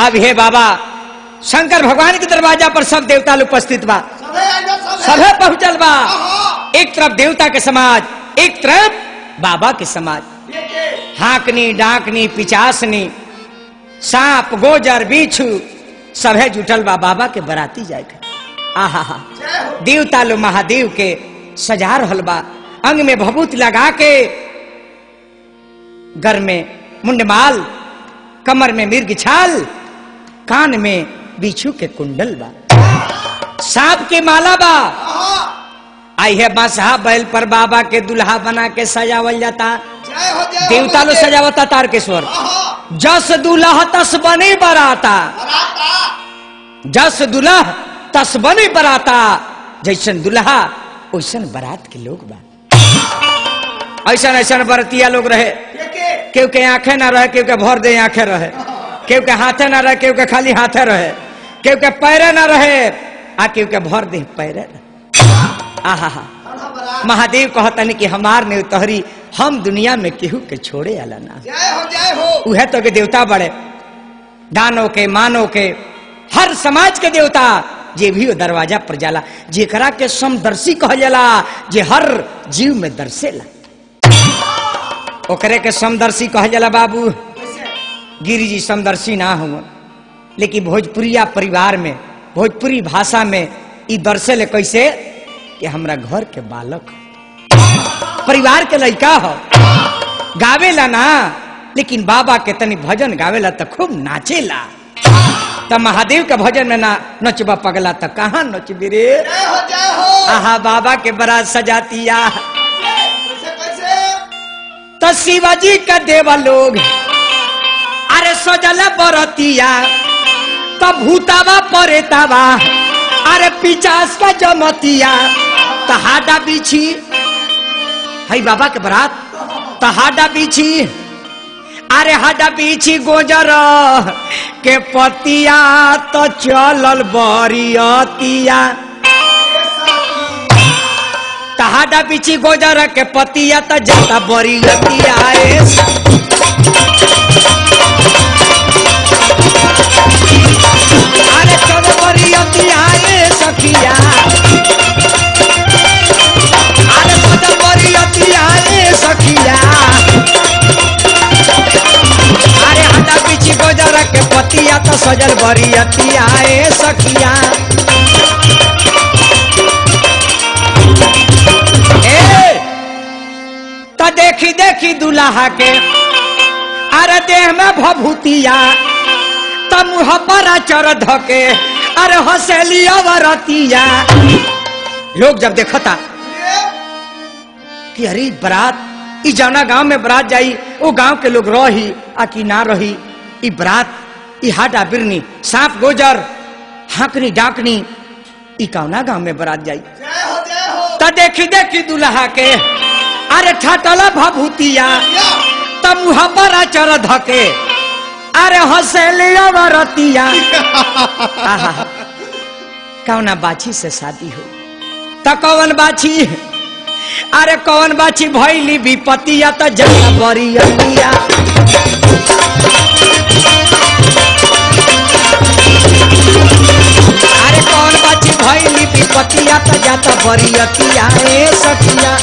अब हे बाबा शंकर भगवान के दरवाजा पर सब देवता लोग उपस्थित बा सबे आइजा सबे सभे पहुंचल बा आहा। एक तरफ देवता के समाज एक तरफ बाबा के समाज लेके हाकनी डाकनी पिचासनी सांप गोजर बिच्छू सभे जुटल बा बाबा के बराती जाए के आहा हा जय हो देवता लो महादेव के सजा रहल बा अंग में भभूत लगा के घर में मुंडमाल कमर में मिर्ग छाल कान में बिच्छू के कुंडल बा सांप के माला बा आहा आई है बासहा बैल पर बाबा के दुल्हा बना के सजावल जाता जय हो जय हो देवता लो महादेव। सजावता तारकेश्वर आहा जस दुल्हा तस बने बराता बराता जस दुल्हा तस बने बराता जैसन दुल्हा वैसन बारात के लोग बा ऐसन ऐसन बरतिया लोग रहे लेके केहू के आंखें ना रहे केहू के भर दे आंखें रहे केहू के हाथे ना रहे केहू के खाली हाथे रहे केहू के पैरे ना रहे आ केहू के भर दे पैरे रहे आहा हा आहा बरात महादेव कहतन कि हमार ने तोहरी हम दुनिया में केहू के छोड़े आला ना जय हो जय हो उहे तो के देवता बड़े दानों के मानव के हर समाज के देवता जे भी वो दरवाजा पर जाला जेकरा के समदर्शी कहल जाला जे हर जीव में दर्शेला ओकरे के समदर्शी कहल जाला बाबू कैसे गिरी जी समदर्शी ना हुआ लेकिन भोजपुरिया परिवार में भोजपुरी भाषा में ई दर्शेले कैसे कि हमरा घर के बालक ह। परिवार के लड़का हो गावेला ना लेकिन बाबा के तनी भजन गावेला तो खूब नाचेला त महादेव के भजन में ना नचबा पगला त कहाँ नचबी रे जय हो जय हो आहा बाबा के बड़ा सजातिया कैसे कैसे तो शिवाजी का देवा लोग अरे सजल बरतिया तो भूतावा परेतावा अरे पिचास का जमतिया तो हाडा बिछी हई बाबा के बरात तो हाडा बिछी अरे हाडा बिछी गोजर के पतिया तो चलल बरियतिया तहाडा बिछी गोजर के पतिया तो जाता बरियतिया ए अरे चल बरियतिया ए सखिया अरे चल बरियतिया ए सखिया अरे हाडा बिछी गोजर के पतिया तो सजल बरियतिया ए सखिया ए तो देखी देखी दुल्हा के अरे देह में भभूतिया त मुँह पर चर धके अरे हसेलिया वरतिया लोग जब देखता कि अरे बरात ई जौना गांव में बरात जाई वो गांव के लोग रही आ कि ना रही ई बरात ई हाडा बिरनी सांप गोजर हाकनी डाकनी ई कौना गांव में बरात जाई जय हो जय हो त देखी देखी दुल्हा के अरे ठटला भभूतिया या त मुँह पर चर धके अरे हसेलिया वरतिया आहा कौना बाछी से शादी हो त कौन बाछी अरे कौन बाछी भैली विपतिया त जला बरियतिया अरे कौन बाछी भैली विपतिया त जाता बरियतिया ए सखिया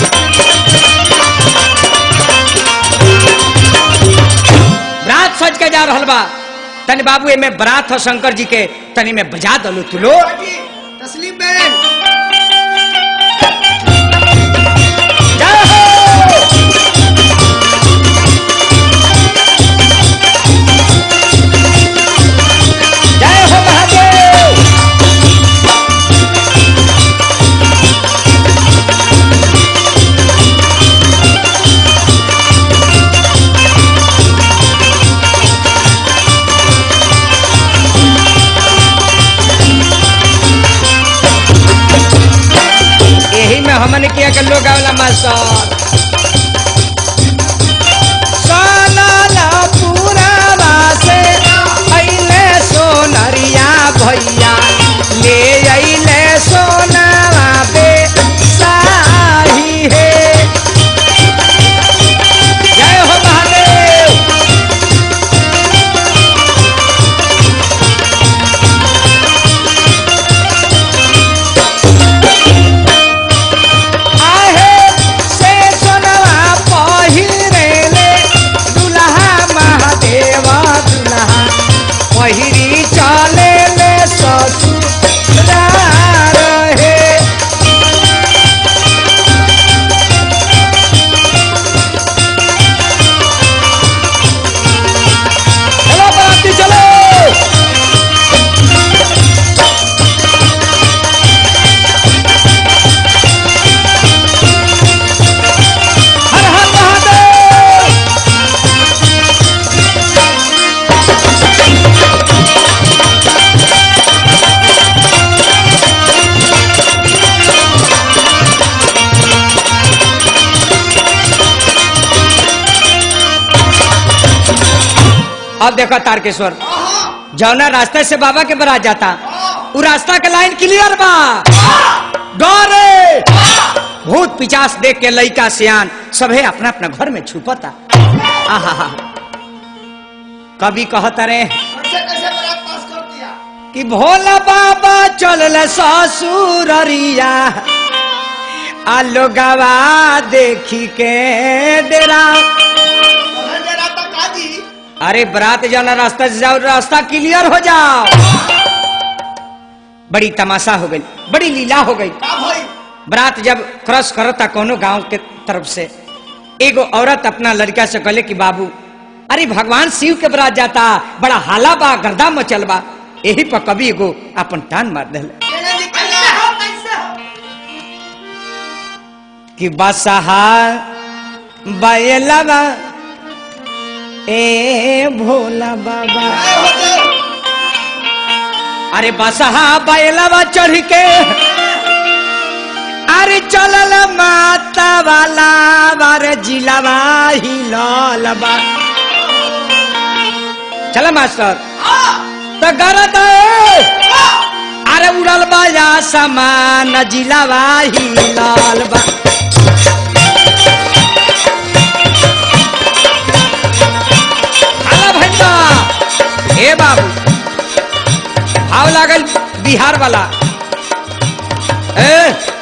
बरात सज के जा रहल बा तनी बाबू एमे बरात हो शंकर जी के तनी में बजा दलो तू लो जी तस्लीम बहन जय हो जय हो महादेव यही में हमन किया के लोग आवला मास्टर सोनाला पुरावा से अइले सोनरिया भैया ले अइले सोनावा बे साही है जय हो महादेव अब देखो तारकेश्वर हाँ जौना रास्ते से बाबा के बरात जाता उ रास्ता के लाइन क्लियर बा गौरे भूत पिचास देख के लइका सियान सभे अपना अपना घर में छुपता आहा कभी कहता रे कैसे कैसे बरात पास कर दिया कि भोला बाबा चल ससुररिया आलो गवा देखी के डेरा तोहरे डेरा तक आजी अरे बरात जाना रास्ता से जाओ रास्ता क्लियर हो जाओ बड़ी तमाशा हो गई बड़ी लीला हो गई का भाई बरात जब क्रॉस करता कोनो गांव के तरफ से एगो औरत अपना लड़का से कहले कि बाबू अरे भगवान शिव के बरात जाता बड़ा हाला बा गर्दा मचल बा यही पर कभी एगो अपन टान मार दिले केने निकलना हो कैसे हो कि बसहा बैलवा ए भोला बाबा जय हो जय अरे बसहा बैलवा चढ़ के अरे चलल माता वाला बार जिलावा हिलल बा चल मास्टर हाँ तो गरत अरे उड़ल बा या समान जिलावा हिलल बा हाला भैया हे बाबू भाव लागल बिहार वाला ए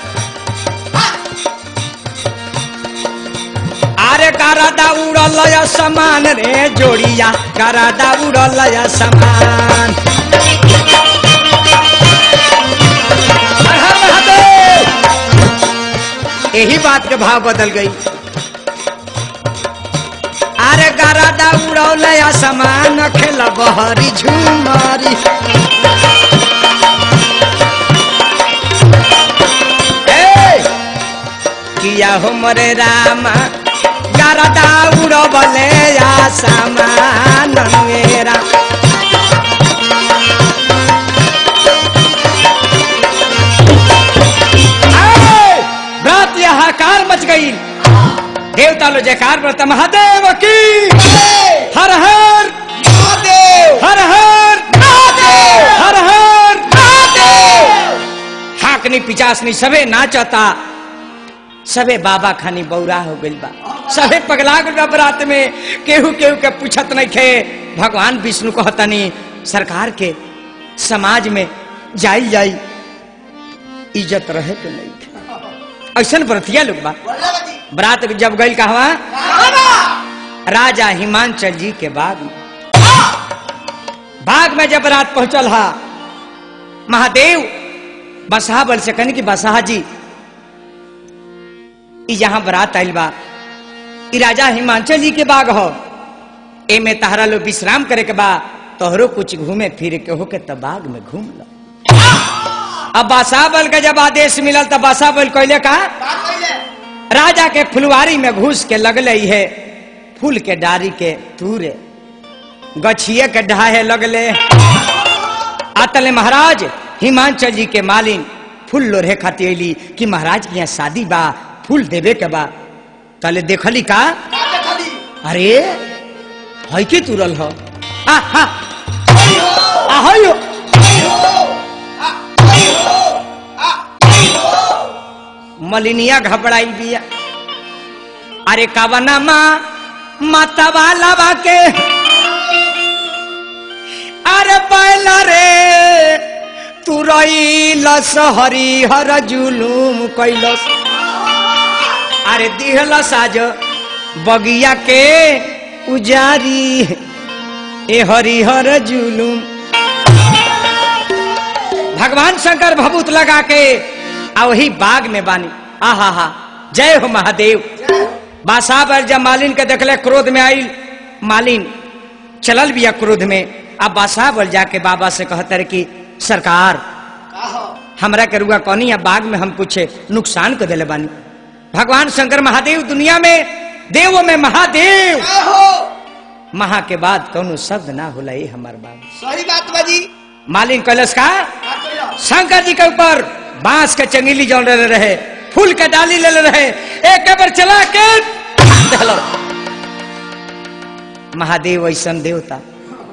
अरे करादा उड़ल या समान रे जोड़िया करादा उड़ल या समान हर हर महादेव यही बात के भाव बदल गई अरे गरादा उड़ौल या समान खेल बहरी झुमरी ए, किया हो मरे रामा गरादा उड़बले या समान मेरा ए, रात यहाँ कार मच गई देवता लो जयकार बोलता महादेव की हर हर महादेव हर हर महादेव हर हर महादेव हाकनी पिचासनी सबे नाचता सबे बाबा खानी बौरा हो गइल बा सबे पगला गइल बा बरात में केहू केहू के पूछत नहीं खे भगवान विष्णु कहतनी सरकार के समाज में जाई जाई इज्जत रहे के नहीं खे। ऐसन व्रतिया लोग बा बोले बाजी बरात जब गइल कहवा बाबा राजा हिमांचल जी के बाग में बाग में जब रात पहुंचल हा महादेव बसहा बल से कहनी कि बसहा जी ई जहां बरात आइल बा ई राजा हिमांचल जी के बाग हो एमे तहरा लोग विश्राम करे के बा तोहरो कुछ घूमे फिरे के हो के तब बाग में घूम लो अब बासा बल का जब आदेश मिलल तब बासा बल कहले का का कइले राजा के फुलवारी में घुस के लगले है फूल के डारी के तूरे गछिए के ढाहे लगले आतले महाराज हिमांचल जी के मालिन फूल लोढ़े खाती अली कि महाराज के यहाँ शादी बा फूल देवे के बा तले देखली का का देखली अरे है की तुरल हो आ हा आई हो आ है यो। आई हो आ आई हो आ आई हो मलिनिया घबराई बिया अरे कवना माँ माता वाला बाके अरे पहला रे तू रईलस हरी हर जुलूम कैलस अरे दिहलस आज बगिया के उजारी ए हरिहर जुलूम भगवान शंकर भभूत लगा के आ वही बाग में बानी आहा हा जय हो महादेव बासा पर जब मालिन के देखले क्रोध में आई मालिन चलल बिया क्रोध में अब बासा बल जाके बाबा से कहते रहे कि सरकार का हो हमरा के रुआ कौनी या बाग में हम कुछ नुकसान कर दिले बानी भगवान शंकर महादेव दुनिया में देव में महादेव का हो महा के बाद कौनो शब्द ना होला ये हमार बाब सही बात बाजी मालिन कैलस का का कइलो शंकर जी के ऊपर बांस के चंगेली जौन ले रहे फूल के डाली ले रहे एक बार चला के देहलो। महादेव ऐसन देवता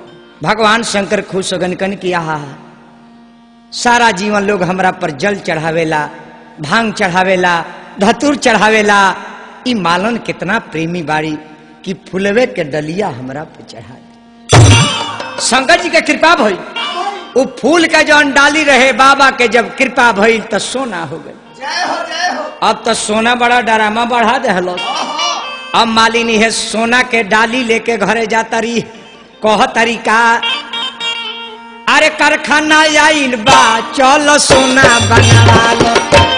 भगवान शंकर खुश होगन कन किया हा सारा जीवन लोग हमरा पर जल चढ़ावेला भांग चढ़ावेला धतूर चढ़ावेला ई मालन कितना प्रेमी बाड़ी कि फुलवे के डलिया हमरा पे चढ़ा दे शंकर जी के कृपा भई वो फूल के जौन डाली रहे बाबा के जब कृपा भइल तो सोना हो गई जय हो जय हो अब तो सोना बड़ा डरामा बढ़ा दहलो अब मालिनी है सोना के डाली लेके घरे जाता रही कह तरीका अरे कारखाना आइल बा चल सोना बनवा लो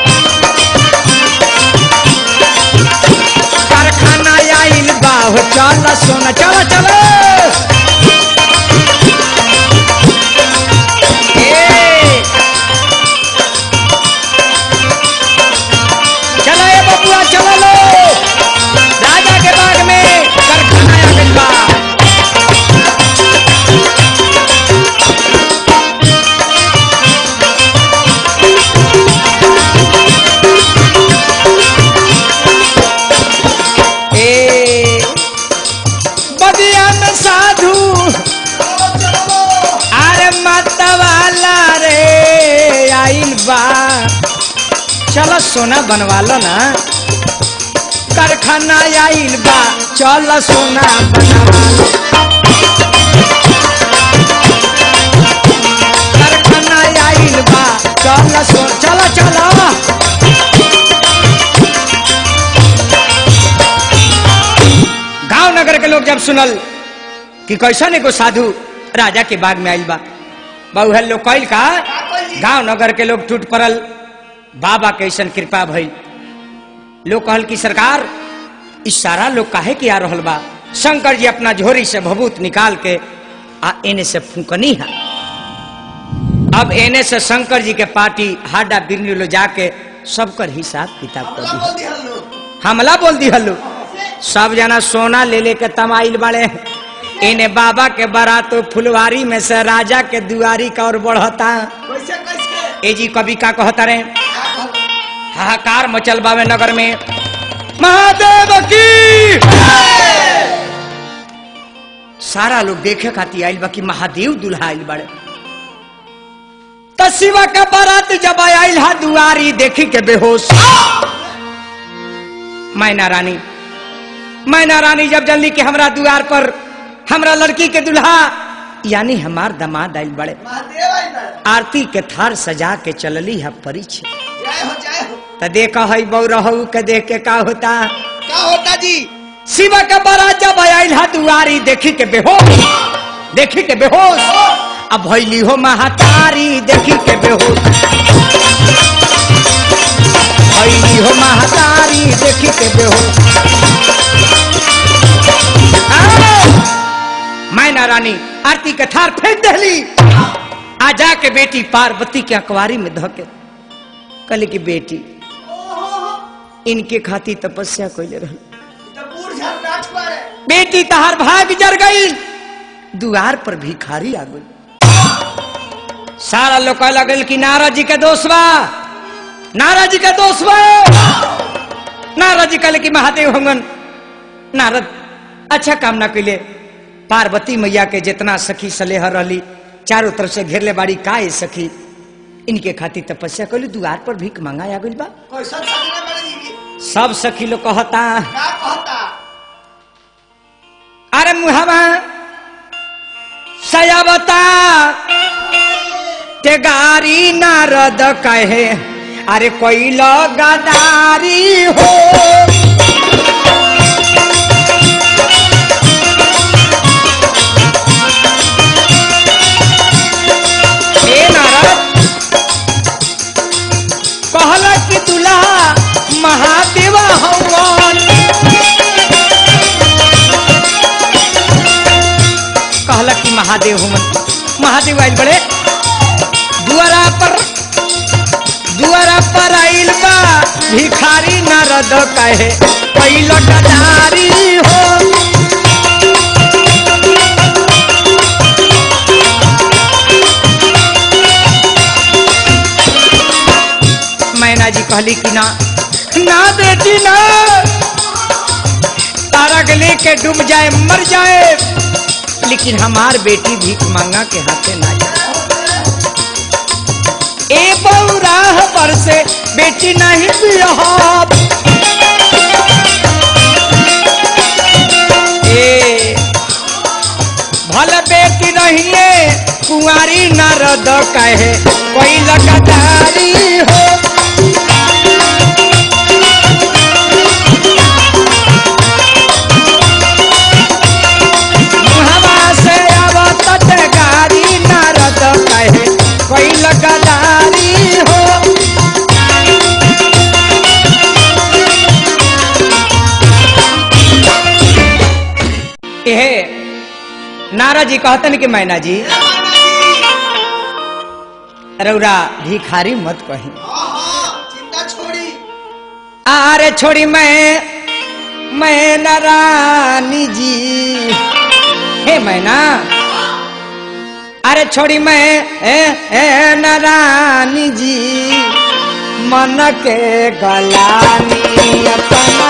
कारखाना आइल बा हो चल सोना चलो चलो ए चलो ए बबुआ चलो लो राजा के बाग में कारखाना आ गइल बा ए बदिया में साधु चलो चलो अरे मतवाला रे आइल बा चलो सोना बनवा लो ना कारखाना आइल बा चलो सोना बनवा लो कारखाना आइल बा चलो सो चलो चलो गांव नगर के लोग जब सुनल कि कैसन एगो साधु राजा के बाग में आइल बा बहु है लोग कैल का का कइली? गांव नगर के लोग टूट पड़ल बाबा के ऐसन कृपा भई लोग कहल कि सरकार इस सारा लोग काहे के आ रहल बा शंकर जी अपना झोरी से भभूत निकाल के आ एने से फूकनी है अब एने से शंकर जी के पार्टी हाडा बिरनी लो जाके सबकर हिसाब किताब कर बोला दी बोल दी हल्लो हमला बोल दी हल्लू सब जना सोना ले लेके तमाइल बड़े इन्हें बाबा के बारात फुलवारी में से राजा के दुआरी का और बढ़ता कैसे कैसे ए जी कवि का कहता रहे का कहल? हाहाकार मचल बावे नगर में महादेव की सारा लोग देखे खातिर आइल बा कि महादेव दुल्हा आइल बड़े त शिवा के बारात जब आइल हा दुआरी देखी के बेहोश मैना रानी मैना रानी जब जल्दी के हमरा दुआर पर हमरा लड़की के दुल्हा यानी हमार दामाद आइल बड़े महादेव आई बा आरती के थार सजा के चलली है परिचय जय हो जय हो त देखा है बौ रहू के देख के का होता का होता जी शिवा का बारात जब आइल हा दुआरी देखी के बेहोश देखी के बेहोश अब भैली हो महातारी देखी के बेहोश भैली हो महातारी देखी के बेहोश आओ! मैना रानी आरती के थार फेंक दहली आ जाके बेटी पार्वती के अखबारी में धके कहली की बेटी इनके खाती तपस्या कैले रहल तो बूढ़ झर नाच पाए बेटी तहार भाग जर गई दुआर पर भिखारी आ गई सारा लोग कह लगल कि नारद जी के दोष बा नारद जी के दोष बा नारद जी कहले कि महादेव होंगन नारद अच्छा काम ना कैले पार्वती मैया के जितना सखी सलेह रहली चारों तरफ से घेरले बाड़ी का है सखी इनके खातिर तपस्या कैली दुआर पर भीख मांगा आ गइल बा कैसा सजना बड़े जी सब सखी लोग कहता का कहता अरे मुहवा सयावता ते गारी नारद कहे अरे कोई गदारी हो ए नारद कहला कि दुल्हा महादेवा हवन कहला कि महादेव हुमन महादेव आइल बड़े दुआरा पर दुआरा पर आइल बा भिखारी नारद कहे पहिलो गदारी हो मैना जी कहली कि ना ना बेटी ना तारा के लेके डूब जाए मर जाए लेकिन हमार बेटी भीख मांगा के हाथे ना जाए ए बौराह पर से बेटी नहीं बिहब ए भल बेटी रहिए कुंवारी नारद कहे कोई लगातारी हो मुहवा से आवत गारी नारद कहे कोई लगातारी हो एहे नारद जी कहतन कि मैना जी रौरा भिखारी मत कही चिंता छोड़ी आरे छोड़ी मैं मैं नारानी जी हे मैना अरे छोड़ी मैं ए ए नारानी जी मन के गलानी अपना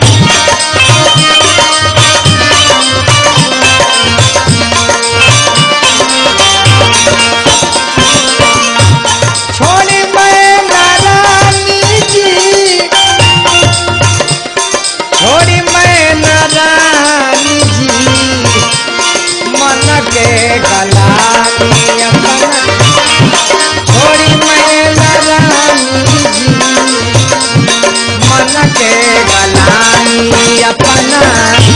छोड़ी मैं नारानी जी छोड़ी मैं नारानी जी मन के गलानी अपना छोड़ी मैं नारानी जी मन के गलानी अपना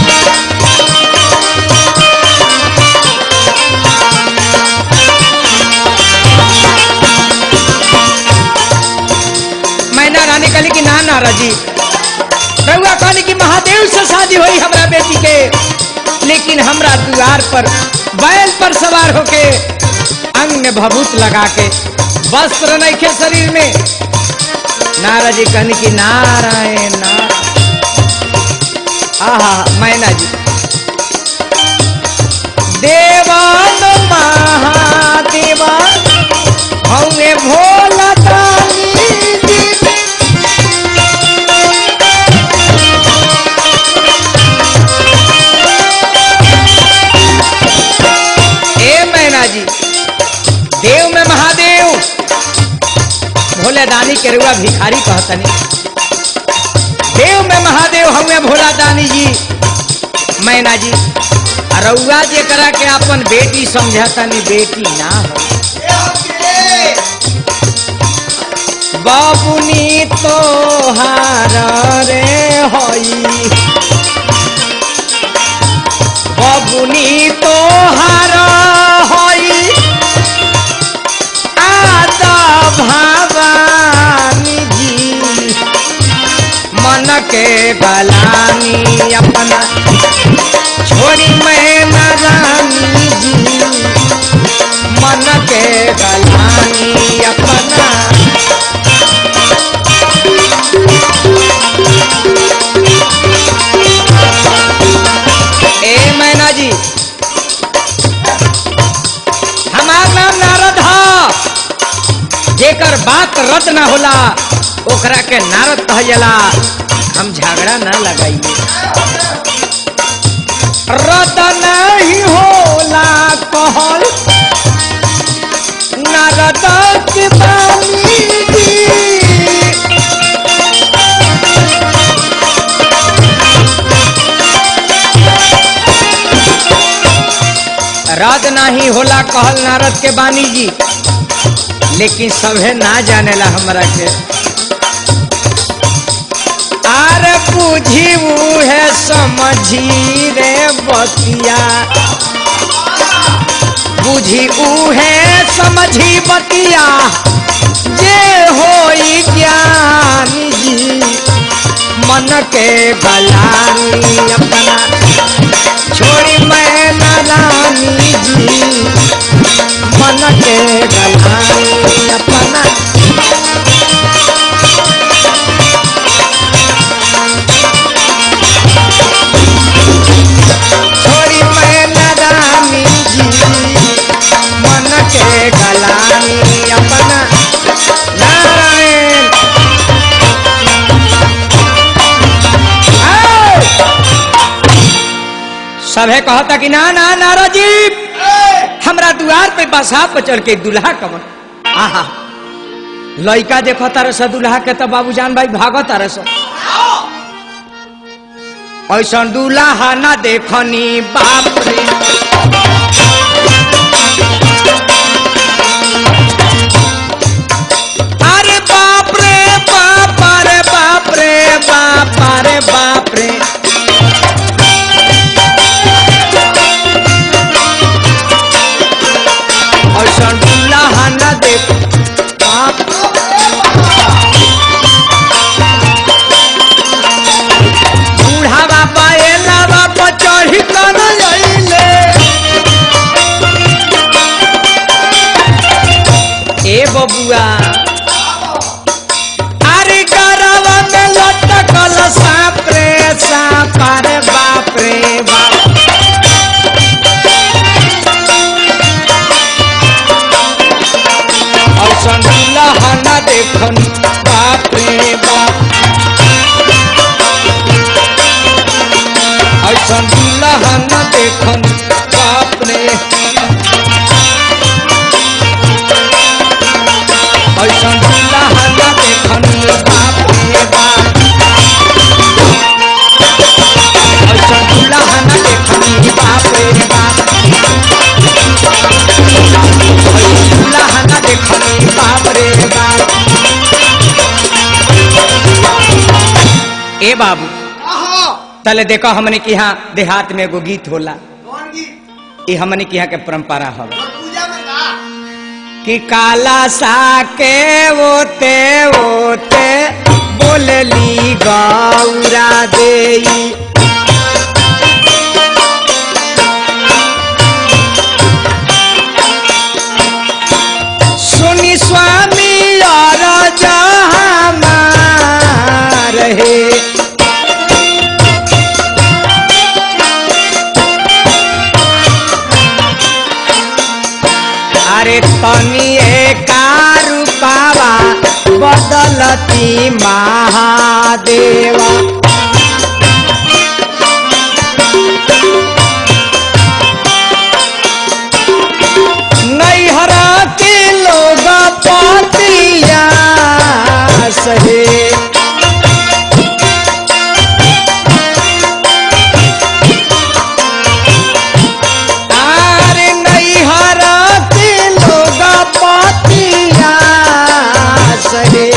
मैना रानी कहली कि ना नारा जी रउआ कहली कि महादेव से शादी हुई हमरा बेटी के लेकिन हमरा द्वार पर बैल पर सवार होके अंग में भभूत लगा के वस्त्र नहीं खे शरीर में नारा जी कहनी कि नारायण नारायण आहा मैना जी देवान महादेवा हमें भोला दानी जी ए मैना जी देव में महादेव भोले दानी के रुआ भिखारी कहतनी देव में महादेव हमें भोला दानी जी मैना जी रउआ जे करा के अपन बेटी समझतनी बेटी ना हो ए हकीरे बाबुनी तोहार रे हई बाबुनी तोहार हई आदा भवानी जी मन के गलानी अपना छोड़ी मैं नारानी जी मन के गलानी अपना ए मैना जी हमार नाम नारद ह जेकर बात रद ना होला ओकरा के नारद कह जाला हम झगड़ा ना लगाइए रद नहीं होला कहल नारद के बानी जी रद नहीं होला कहल नारद के बानी जी लेकिन सभे ना जानेला हमरा के आर बुझी है समझी रे बतिया बुझी है समझी बतिया जे होई ज्ञानी जी मन के गलानी अपना छोड़ी मैं नारानी जी मन के गलानी अपना छोड़ी मैं नारानी जी मन के गलानी अपना नारायण आओ! सभे कहता कि ना ना नारद जी हमरा द्वार पे बसा पर चढ़ के दुल्हा कमन आहा लइका देखो तारे स दुल्हा के तो बाबूजान भाई भागो तारे स ऐसा दुल्हा ना देखनी बाप रे अरे बाप रे बाप रे बाप रे बाप रे बाप रे ऐसा दुल्हा ना देख बाप बूढ़ा बाबा एला बाबा चढ़ी कर अइले ए बबुआ अरे गरवा में लटकल सांप रे सांप रे बाप रे बाप औसन दुल्हा न देखन बाप रे बाप ऐसन दुल्हा न देखन बाप रे ऐसन दुल्हा न देखन बाप रे बाप ऐसन दुल्हा न देखन बाप रे बाप ऐसन दुल्हा न देखन बाप रे बाप ए बाबू तले देखो हमने के यहाँ देहात में एगो गीत होला कौन गीत ये हमने के यहाँ के परंपरा हवे और पूजा में का कि काला सा के ओते ओते बोलली गौरा देई सुनी स्वामी और जहाँ रहे अरे तनिए कारू पावा बदलती महादेवा नैहरा के लोग पतिया सहे आरे नैहरा के लोग पतिया सहे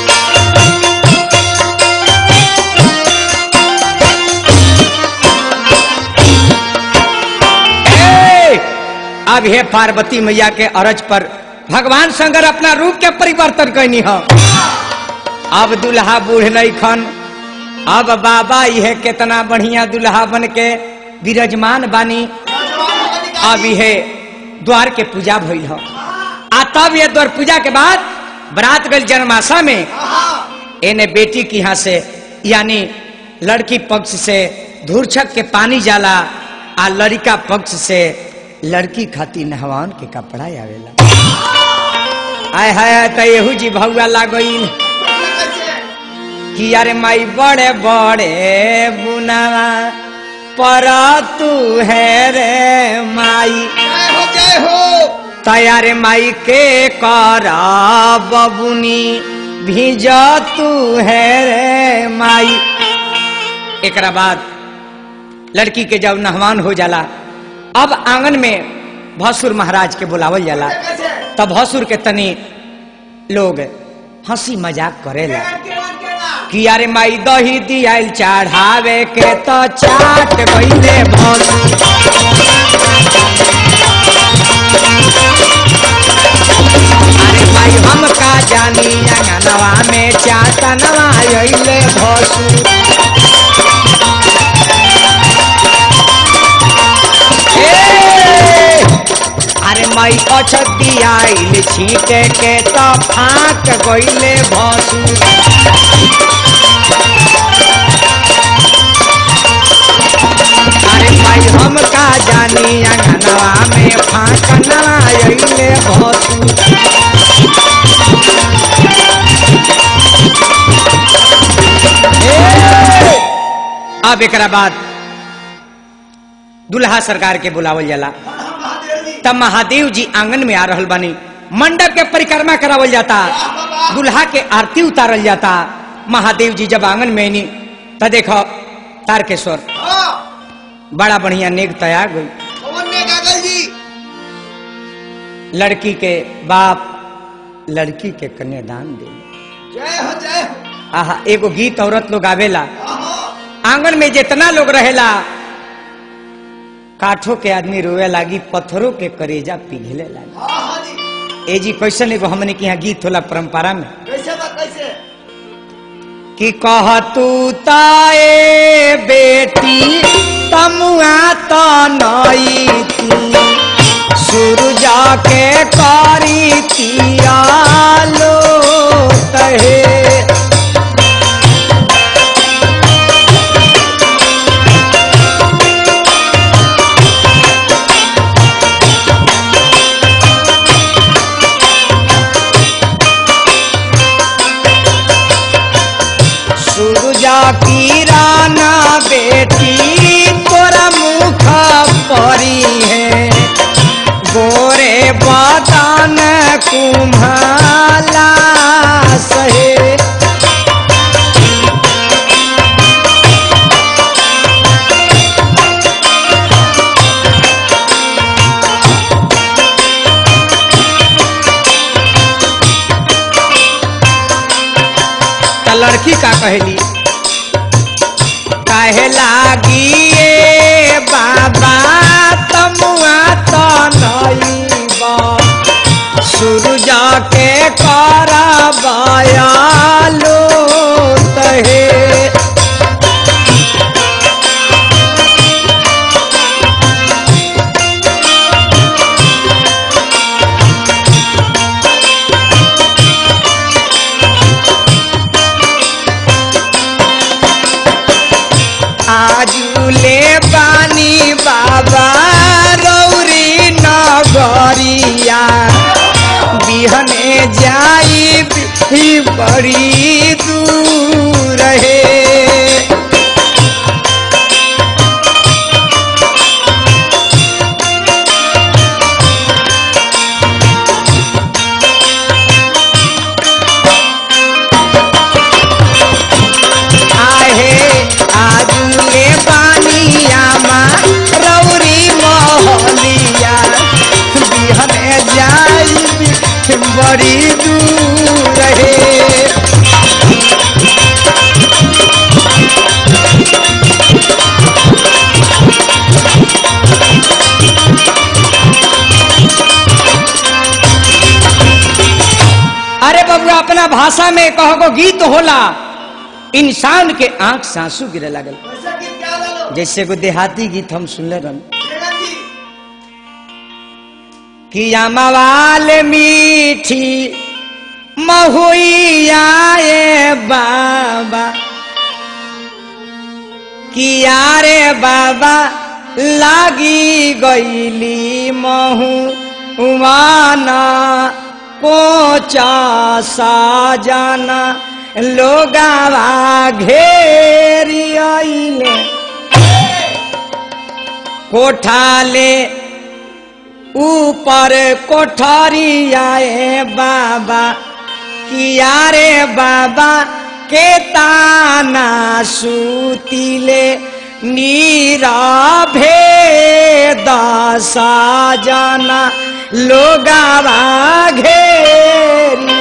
ए, अब हे पार्वती मैया के अरज पर भगवान शंकर अपना रूप के परिवर्तन कैनी हो अब दुल्हा बूढ़ नहीं खन अब बाबा यह कितना बढ़िया दुल्हा बन के विराजमान बानी अब यह द्वार के पूजा भइल हो आ तब ये द्वार पूजा के बाद बरात गल जन्माशा में एने बेटी की यहाँ से यानी लड़की पक्ष से धूर्छक के पानी जाला आ लड़का पक्ष से लड़की खातिर नहवान के कपड़ा आवेला आय हाय त एहू जी भौआ लागईल कि यारे माई बड़े बड़े बुनावा पर तू है रे माई जय हो जय हो तैयारे माई के कर बबुनी भीज तू है रे माई एकरा बाद लड़की के जब नहवान हो जाला अब आंगन में भसुर महाराज के बुलावल जाला कैसे तब भसुर के तनी लोग हंसी मजाक करेला केला केला कि यारे माई दही दियाल चढ़ावे के तो चाट गईले भसुर अरे भाई हम का जानी अंगनवा में चाटनवा अइले भसुर ए! अरे माई अछत दियाइल छीटे के तो फाट गईले भसुर अरे भाई हम का जानी अंगनवा में फाटना अइले भसुर ए! अब एकरा बाद दुल्हा सरकार के बुलावल जाला हर हर महादेव जी तब महादेव जी आंगन में आ रहल बानी मंडप के परिक्रमा करावल जाता वाह बाबा दुल्हा के आरती उतारल जाता महादेव जी जब आंगन में आनी त देखो तारकेश्वर हाँ बड़ा बढ़िया नेक तैयार गई पवन ने गागल जी लड़की के बाप लड़की के कन्यादान दे जय हो जय हो आहा एगो गीत औरत लोग आवेला आहा आंगन में जितना लोग रहेला काठों के आदमी रोए लागी पत्थरों के करेजा पिघले लागी हाँ हाँ जी ए जी कैसन एगो हमने के यहाँ गीत होला परंपरा में कैसे बा कैसे कि कह तू ताए बेटी तमुआ तो नई थी सूरजा के कारी तियालो तहे सूरजा की राना बेटी तोरा मुख परी है गोरे बदन कुम्हाला सहे त लड़की का कहली कहे लागी ए बाबा तमुआ तो नईबा सूरजा के करबायालो तहे आजुले बानी बाबा रौरी नगरिया बिहने जाई भी बड़ी दूर है आहे आजुले पानिया मा रौरी मोहलिया बिहने जाई बड़ी दूर है अरे बबुआ अपना भाषा में कहो गीत होला इंसान के आंख से आंसू गिरे लगल कैसे गीत गा लो जैसे को देहाती गीत हम सुनले रहन बेगम जी कि अमवाल मीठी महुइया ए बाबा कि यारे बाबा लागी गईली महू उमाना पोचा साजाना लोगावा घेरी आइले कोठाले ऊपर कोठरी आए बाबा किया रे बाबा के ताना सूतिले नीरभे दशा जाना लोगावा घेरी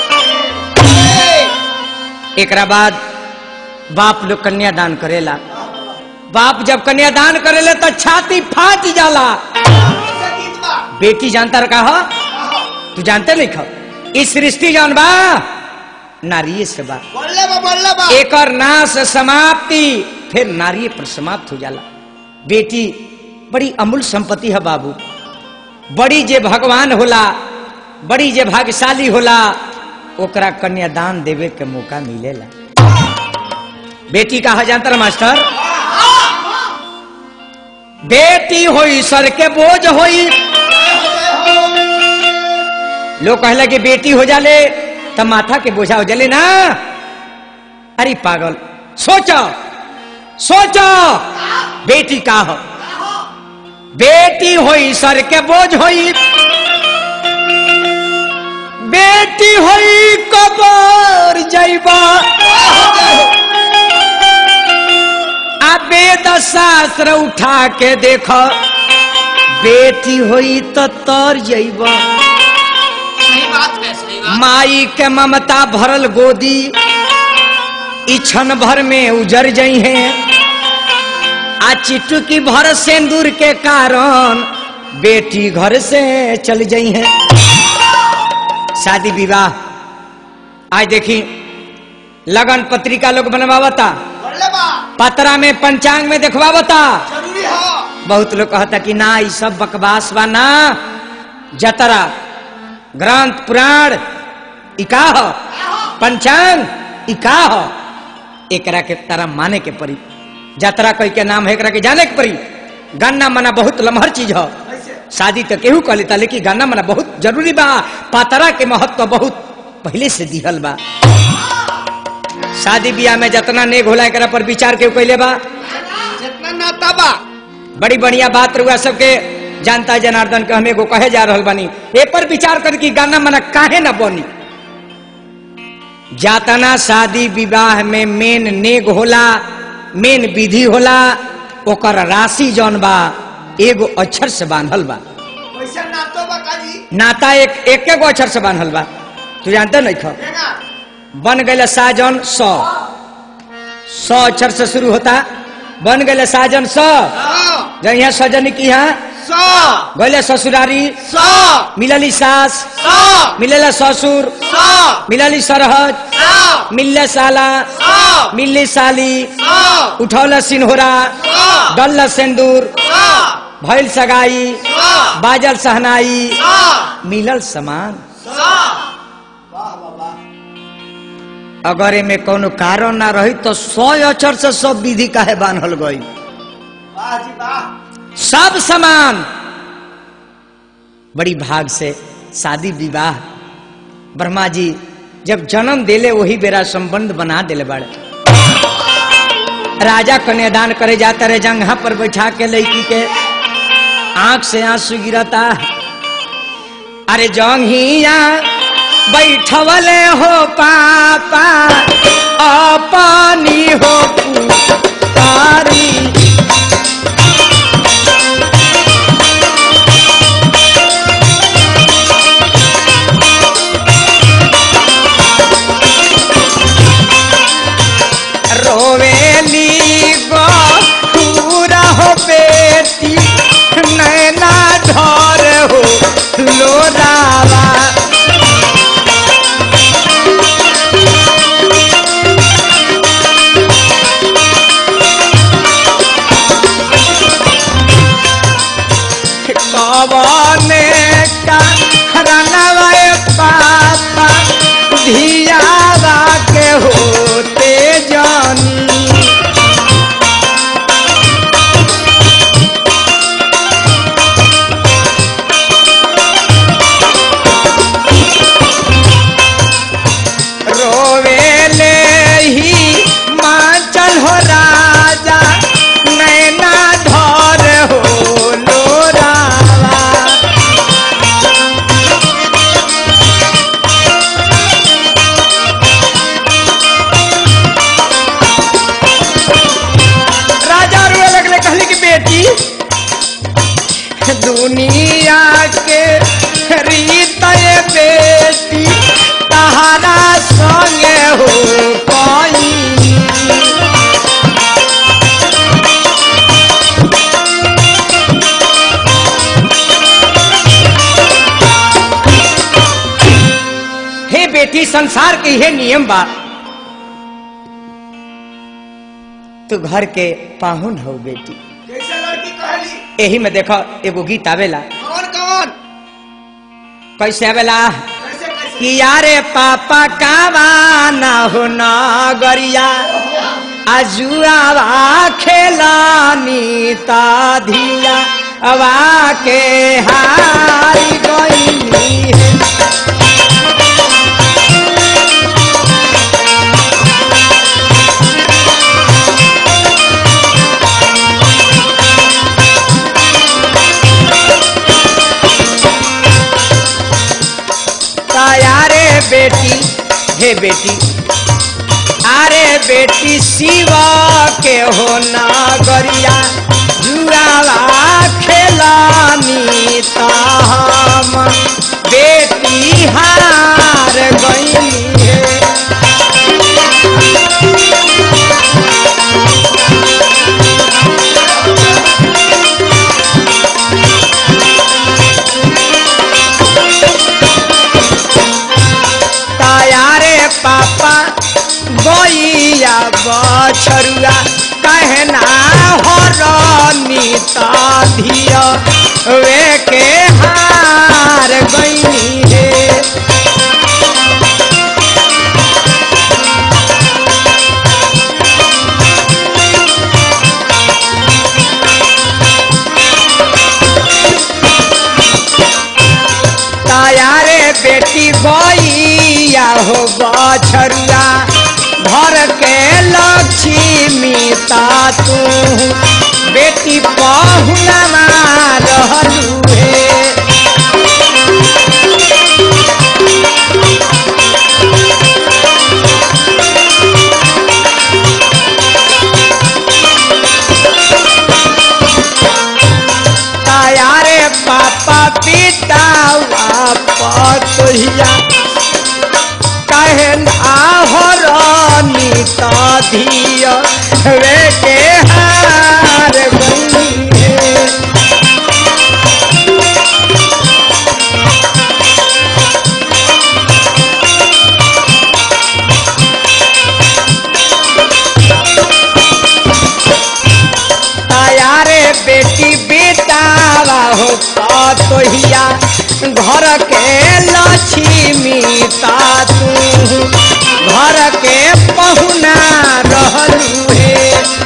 एकरा बाद बाप लोग कन्यादान करेला बाप जब कन्यादान करेले तो छाती फाट जाला कैसे गीत बा बेटी जानता रखा हो आहा तू जानते नहीं खो इस सृष्टि जौन बा नारी से बा बोलले बा बोलले बा एकर नाश समाप्ति फिर नारी पर समाप्त हो जाला बेटी बड़ी अमूल संपत्ति है बाबू बड़ी जे भगवान होला बड़ी जे भाग्यशाली होला ओकरा कन्यादान देवे के मौका मिलेला बेटी कहा जानता रहा मास्टर बेटी होई सर के बोझ होई लोग कहला कि बेटी हो जाले तब माथा के बोझा हो जाले ना अरे पागल सोचो सोचो बेटी का हो बेटी होई सर के बोझ होई बेटी होई कबर जैबा आ वेद शास्त्र उठा के देख बेटी होई तो तर जैबा सही बात है सही बात माई के ममता भरल गोदी ई क्षण भर में उजर जई है आ चिटुकी भर सिंदूर के कारण बेटी घर से चल जई है शादी विवाह आज देखी लगन पत्रिका लोग बनवावता बोले बा पतरा में पंचांग में देखवावता जरूरी हो बहुत लोग कहता कि ना ई सब बकवास बा ना जतरा ग्रंथ पुराण ई का हो पंचांग ई का हो एकरा के तारा माने के पड़ी जतरा कोई के नाम है एकरा के जाने के पड़ी गन्ना मना बहुत लमहर चीज हो कैसे शादी तो केहू कह लेता लेकिन गाना मना बहुत जरूरी बा पातरा के महत्व बहुत पहले से दिहल बा शादी ब्याह में जितना नेग होला एकरा पर विचार केहू कैले बा जितना नाता बा बड़ी बढ़िया बात रुआ सबके जानता है जनार्दन के हमें को कहे जा रहल बानी ए पर विचार कर कि गाना मना काहे न बनी जातना शादी विवाह में मेन नेग होला मेन विधि होला ओकर राशि जौन बा एगो अक्षर से बांधल बा कैसे नातो बा काजी नाता एक एक गो अक्षर से बांधल बा तू जानते नहीं खा देगा बन गए साजन सौ सौ अक्षर से शुरू होता बन गए साजन सौ सौ जब यहाँ सजन की यहाँ सौ गले ससुरारी सौ मिलली सास सौ मिलेला ससुर सौ मिलली सरहद सौ मिलले साला सौ मिलली साली सौ उठौला सिन्होरा सौ डल्ला सिंदूर सौ भैल सगाई सौ बाजल सहनाई सौ मिलल समान सौ वाह वाह वाह अगर एमे कोनो कारण ना रही तो सौ अक्षर से सब विधि काहे बांधल गई वाह जी वाह सब समान बड़ी भाग से शादी विवाह ब्रह्मा जी जब जन्म देले वही बेरा संबंध बना देले बड़े राजा कन्यादान करे जाता रहे जंगहा पर बैठा के लड़की के आंख से आंसू गिरता अरे जंगिया बैठवले हो पापा अपनी हो पुकारी रोवेली गो पूरा हो बेटी नैना धर हो लोरावा कवने का रनवा पापा धियावा के होते जानी रोवेले ही माचल हो राजा नैना धर हो लोरावा राजा रोए लगले कहले कि बेटी दुनिया के रीत ये बेटी तहारा संगे हो पाई हे बेटी संसार के हे नियम बा तू घर के पाहुन हो बेटी कैसे लड़की कहली यही में देखो एगो गीत आवेला कौन कौन कैसे आवेला कैसे कैसे कि यारे पापा कावा ना हो नगरिया आजुआवा खेलानी ता धिया अवा के हारी गईनी है बेटी हे बेटी अरे बेटी शिवा के हो नागरिया जुआवा खेलानी ताम बेटी हार गई है तायारे पापा गैया बछरुआ कहना हरनी धिया वे के हार गईनी हे तायारे बेटी गैया हो बछरुआ घर के लक्ष्मी ता तू बेटी पहुना रहलू हे तायारे पापा पिता पतोहिया कहन आहरनी धिया वे के हार गई है तायारे बेटी बेटावा हो पतोहिया घर के लक्ष्मी ता तू घर के पहुना रहलू हे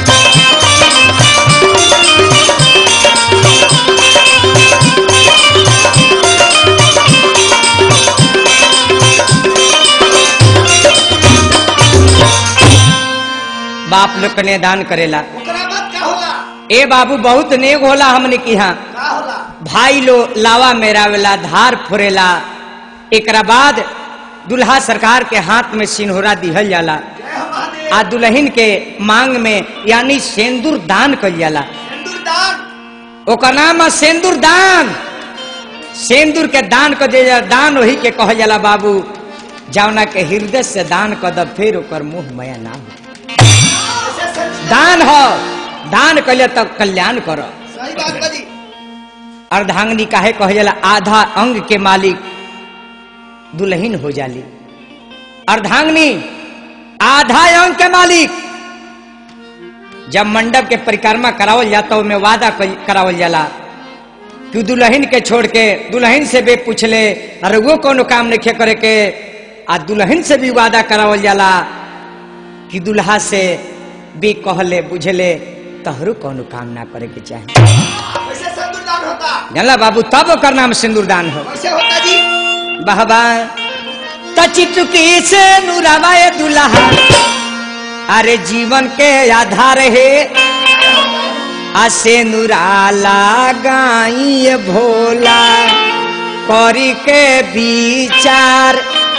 बाप लोग कन्या दान करेला ओकरा बाद का होला ए बाबू बहुत नेक होला हमने की यहाँ का होला भाई लो लावा मेरावेला धार फोरेला एकरा बाद दुल्हा सरकार के हाथ में सिन्होरा दिहल जाला जय हो महादेव आ दुल्हन के मांग में यानी सेंदूर दान कल जाला सिंदूर दान ओकर नाम है सेंदूर दान सेंदूर के दान कर दे जाला, दान वही के कहल जाला बाबू जौना के हृदय से दान कर द फिर ओकर मुंह मया ना हो ऐसे सच दान हो दान कले तब कल्याण करो सही बात बजी अर्धांगनी काहे कहे जाला आधा अंग के मालिक दुल्हन हो जाली अर्धांगनी आधा अंग के मालिक जब मंडप के परिक्रमा करावल जाता में वादा कई- करावल जाला कि दुल्हन के छोड़ के दुल्हन से भी पूछले अरे वो कोनो काम नहीं करे के आ दुल्हन से भी वादा करावल जाला कि दुल्हा से भी कहले बुझले तहरू कोनो काम ना करे के चाहे कैसे सिंदूर दान होता जानला बाबू तब ओकर नाम सिंदूरदान हो कैसे होता जी बाबा तचिटुकी से नुरावाए दुल्हा अरे जीवन के आधार है आसे नुराला गाई भोला करी के विचार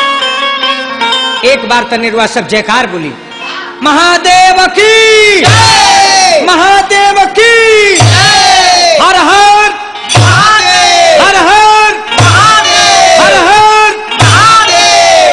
एक बार तनिर्वा सब जयकार बोली महादेव की महादेव की हर हर हर हर हर हर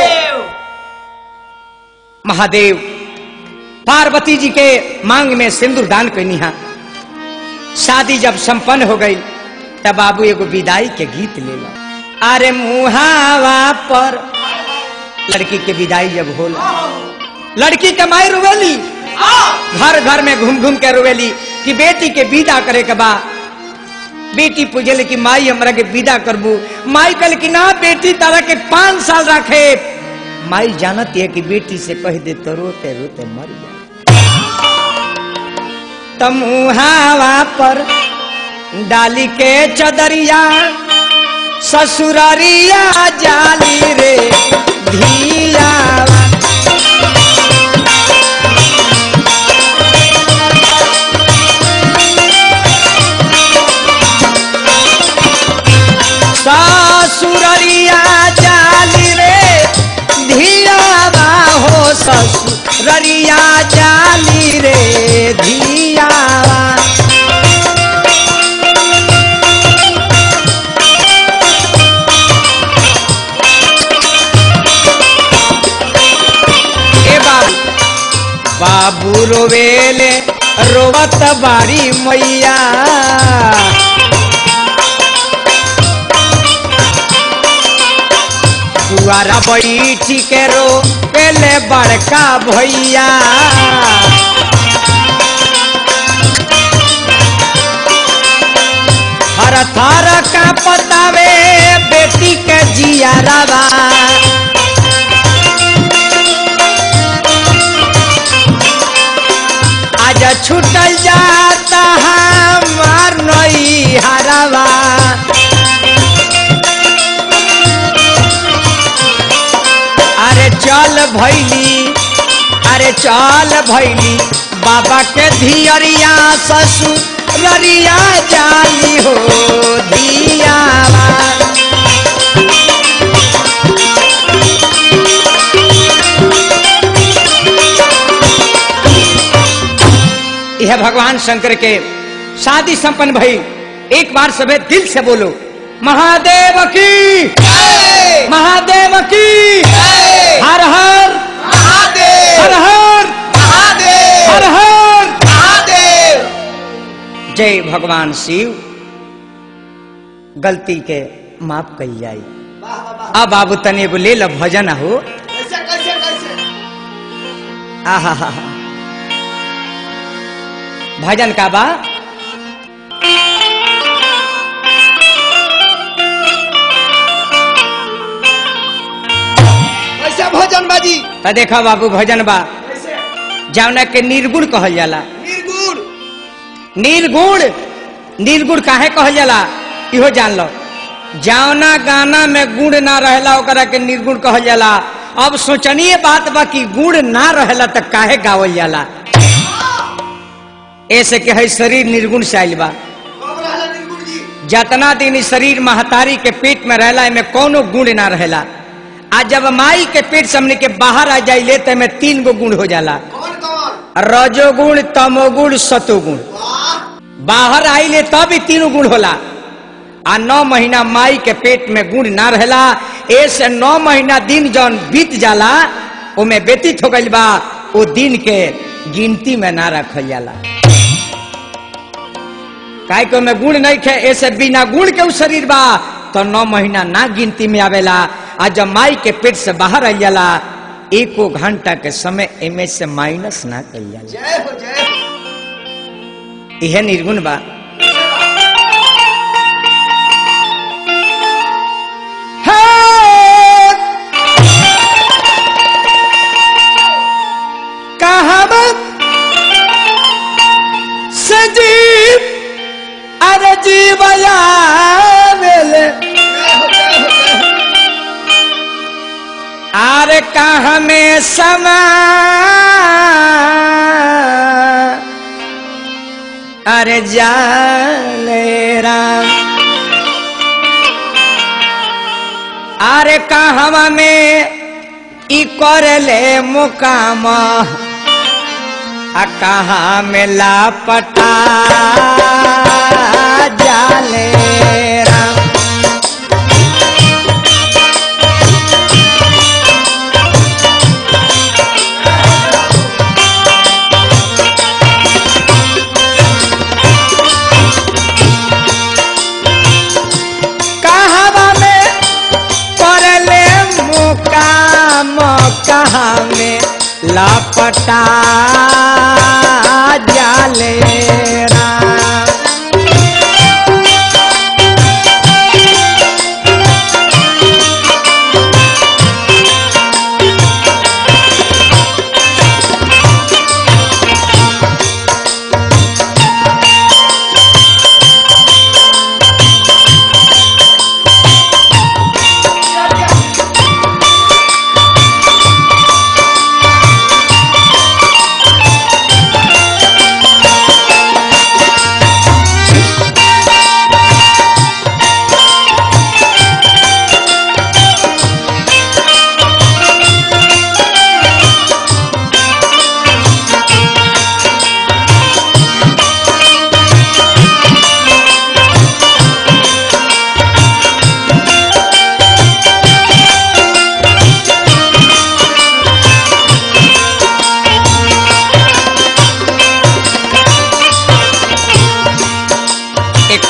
महादेव पार्वती जी के मांग में सिंदूर दान कैनी हा शादी जब संपन्न हो गई तब बाबू एगो विदाई के गीत ले लो अरे मुहावा पर लड़की के विदाई जब होला लड़की के माई रुवेली घर घर में घूम घूम के रुवेली कि बेटी के विदा करे के बा बेटी पूछले कि माई हमरा के विदा करबू माई कल कि ना बेटी तारा के पांच साल रखे माई जानती है कि बेटी से कह दे तो रोते रोते मर जाए तमुहावा पर डाली के चदरिया ससुररिया जाली रे धिया ससुररिया जाली रे रे धियावा ए बाबू बाबू रोवेले रोवत बारी मैया दुआरा बैठी के रो पेले बड़का भैया हर थर का पतावे बेटी के जिया रवा आज छूटल जाता हमार नई हरवा अरे चल भैली अरे चल भैली बाबा के धियरिया ससुररिया जाली हो धियावा यह भगवान शंकर के शादी संपन्न भई एक बार सबे दिल से बोलो महादेव की जय महादेव की जय हर हर हर महादेव हर महादेव हर हर महादेव जय भगवान शिव गलती के माफ कही जाई वाह वाह वाह अब बाबू तने एगो ले लो भजन हो कैसे कैसे कैसे आहा हा हा। भजन का बा कैसे भोजन बाजी त देखा बाबू भजन बा कैसे जौना के निर्गुण कहल जाला निर्गुण निर्गुण निर्गुण काहे कहल जाला इहो जान लो जौना गाना में गुण ना रहेला ओकरा के निर्गुण कहल जाला अब सोचनीय बात बा कि गुण ना रहेला त काहे गावल जाला ऐसे के है शरीर निर्गुण से आइल बा कब रहला निर्गुण जी जतना दिन इ शरीर महतारी के पेट में रहला में कोनो गुण ना रहेला आ जब माई के पेट से हमने के बाहर आ जाइले त में तीन गो गुण हो जाला कौन कौन रजोगुण तमोगुण सतोगुण वाह बाहर आइले तब ही तीनों गुण होला आ नौ महीना माई के पेट में गुण ना रहेला ऐसे नौ महीना दिन जौन बीत जाला ओमे व्यतीत हो गइल बा ओ दिन के गिनती में ना रखल जाला काहे के ओमे गुण नहीं खे ऐसे बिना गुण के उ शरीर बा तो नौ महीना ना गिनती में आवेला आ जब माई के पेट से बाहर आई जाला एको घंटा के समय एमे से माइनस ना कल जाला जय हो जय हो यह निर्गुण बा सजीव अरे जीवया जय हो जय हो जय हो आरे कहाँ में समा अरे जाले राम अरे कहवा में ई करले मुकाम आ कहाँ में लापटा जाले राम कहवा में करले मुकाम कहाँ में लपटा जाले राम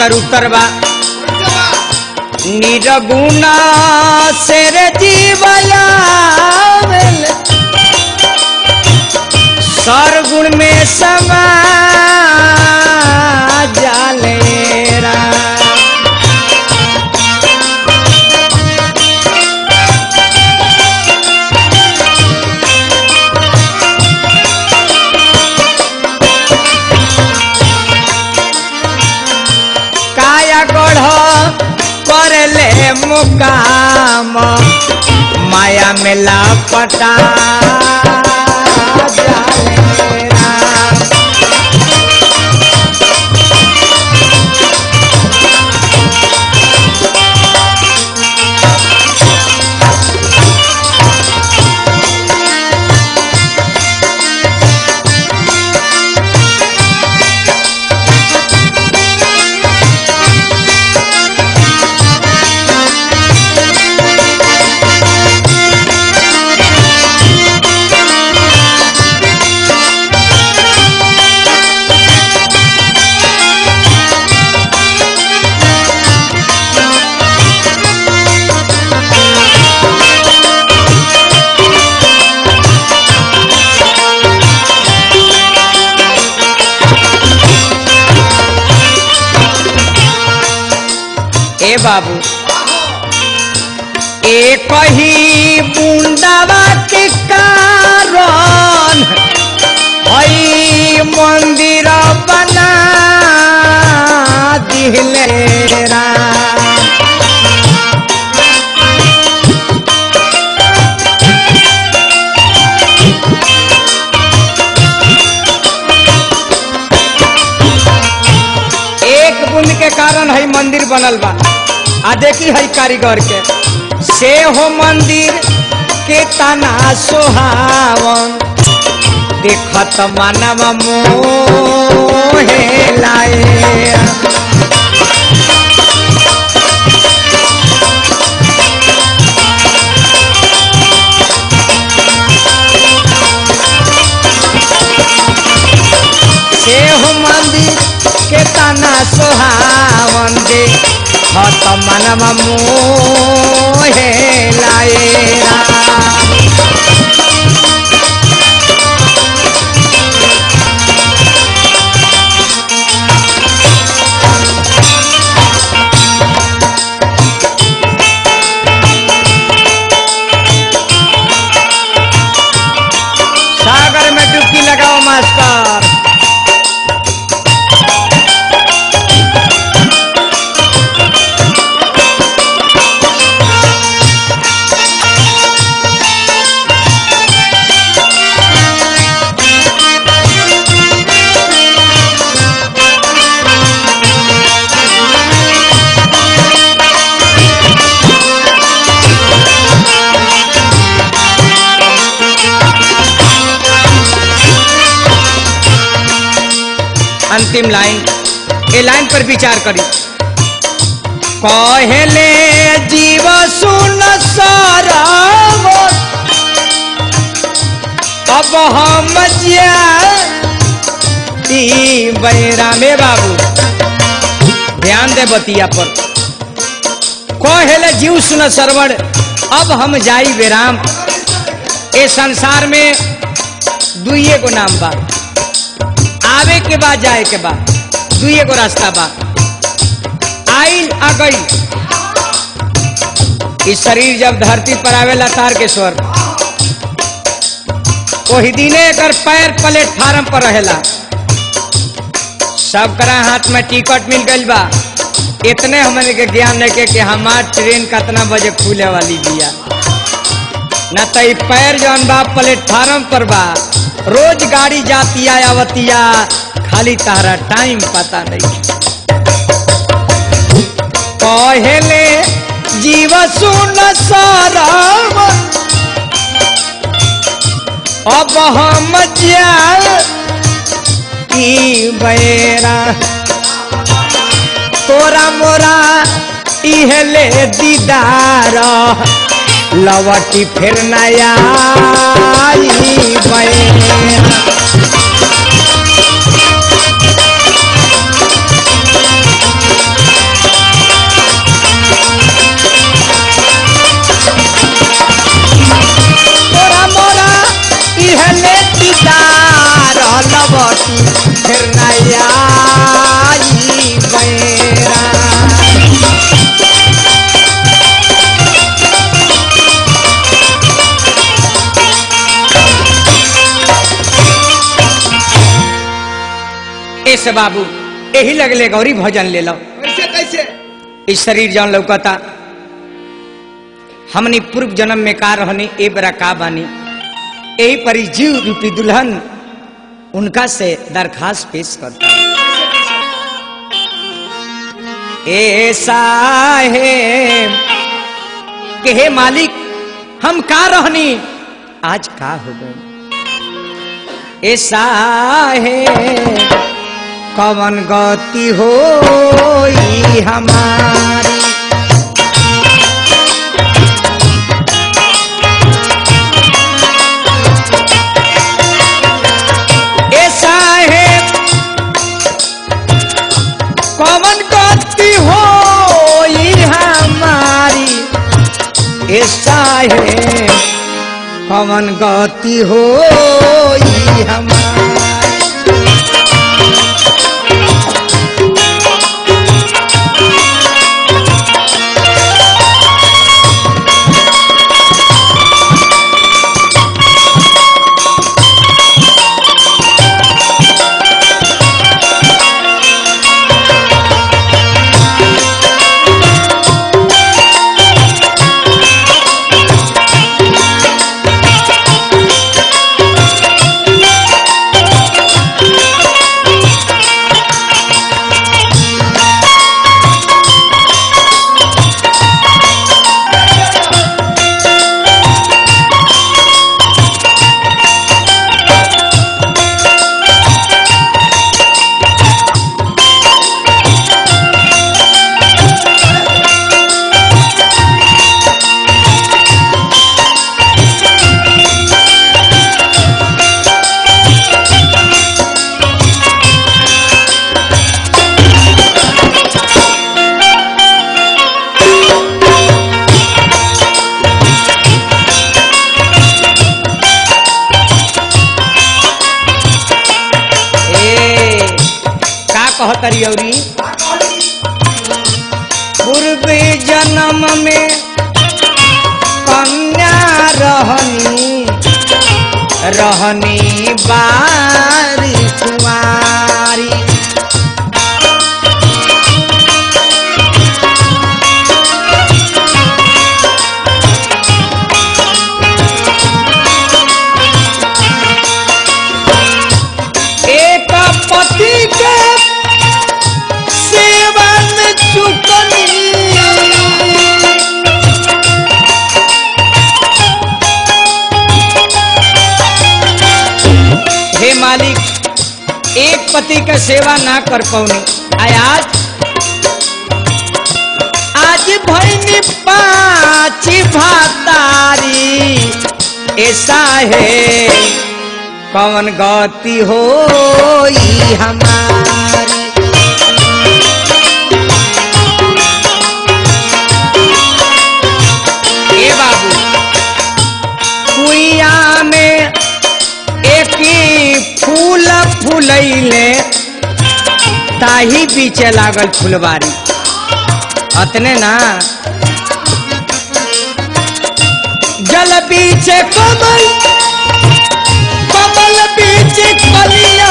एकर उत्तर बा निर्गुणा से रे जीवला सरगुण में समा जालेरा काया गढ़ करले मुकाम माया में लापटा जालेरा ए बाबू एक ही बुंदावा के कारण हई मंदिर बना दिले राम एक बूंद के कारण है मंदिर बनल बा आ देखी है कारीगर के से हो मंदिर के तना सोहावन देखत मानव मोहे लाए से हो मंदिर के तना सोहावन दे हत मनम मोहे लाएरा सागर में डुबकी लगाओ मास्टर अंतिम लाइन ए लाइन पर विचार करी कहले जीव सुन साराव अब हम ई बैरामे बाबू ध्यान दे बतिया पर कहले जीव सुन सरवण अब हम जाई बेराम ए संसार में दुइये को नाम बा आवे के बाद जाए के बाद दुइये को रास्ता बा आइल आ गई इस शरीर जब धरती पर आवेला तार के स्वर वही दिने एकर पैर प्लेटफार्म पर रहेला सब करा हाथ में टिकट मिल गइल बा इतने हमने के ज्ञान लेके कि हमार ट्रेन कितना बजे खुले वाली बिया न तो ई पैर जौन बा प्लेटफार्म पर बा रोज गाड़ी जातिया आवतिया खाली तारा टाइम पता नहीं कहले जीव सुन साराम अब हम जा ई बेरा तोरा मोरा इहले दीदार लवटी फिर नया गति फिर नया बैरा ऐसे बाबू यही लगले गौरी भजन ले लो कैसे कैसे इस शरीर जौन लौकता हमनी पूर्व जन्म में का रहनी ए बरा का बानी यही परी जीव रूपी दुल्हन उनका से दरखास्त पेश करता ऐसा है कि हे मालिक हम का रहनी आज का हो गए ऐसा है कवन गति हो हमारी ऐसा है कवन गति हो हमारी ऐसा है कवन गति हो हमारी ए का कहतरी औरी पूर्व जन्म में कन्या रहनी रहनी बारी कुमारी एक पति के सेवन चुकनी हे मालिक एक पति का सेवा ना कर पौनी आज आज भैनी पाँच भातारी ऐसा है कौन गति हो हमारी ए बाबू कुइया में एक ही फूल फूलैले ताही पीछे लागल फुलवारी अतने ना जल पीछे कमल कमल पीछे कलिया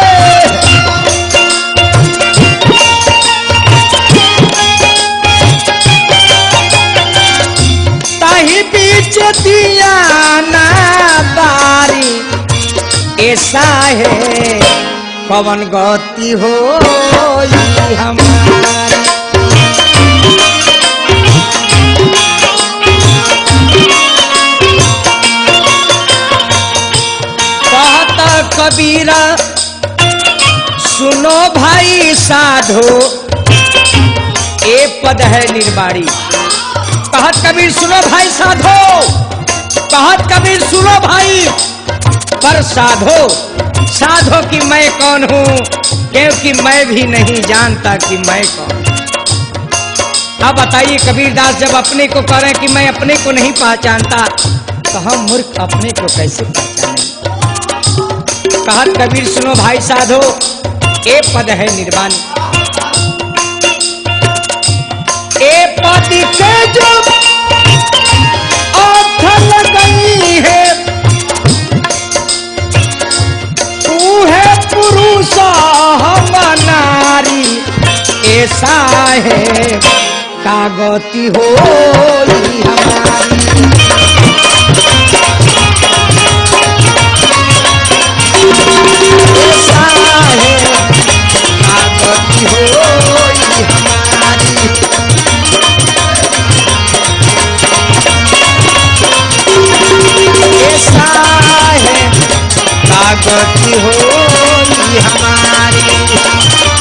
ताही बीच दिया ना बारी ऐसा है पवन गति हो हमारी कहत कबीरा सुनो भाई साधो ए पद है निर्बाड़ी कहत कबीर सुनो भाई साधो कहत कबीर सुनो भाई पर साधो साधो कि मैं कौन हूँ क्योंकि मैं भी नहीं जानता कि मैं कौन हूं। अब बताइए कबीरदास जब अपने को कह रहे हैं कि मैं अपने को नहीं पहचानता तो हम मूर्ख अपने को कैसे पहचानें कहत कबीर सुनो भाई साधो ए पद है निर्वाण ए पद के जो अर्थ लगई है तू है पुरुष हम नारी ऐसा है कागती हो हमारी ऐसा है कागती हो हमारी ऐसा है कागती हो हमारी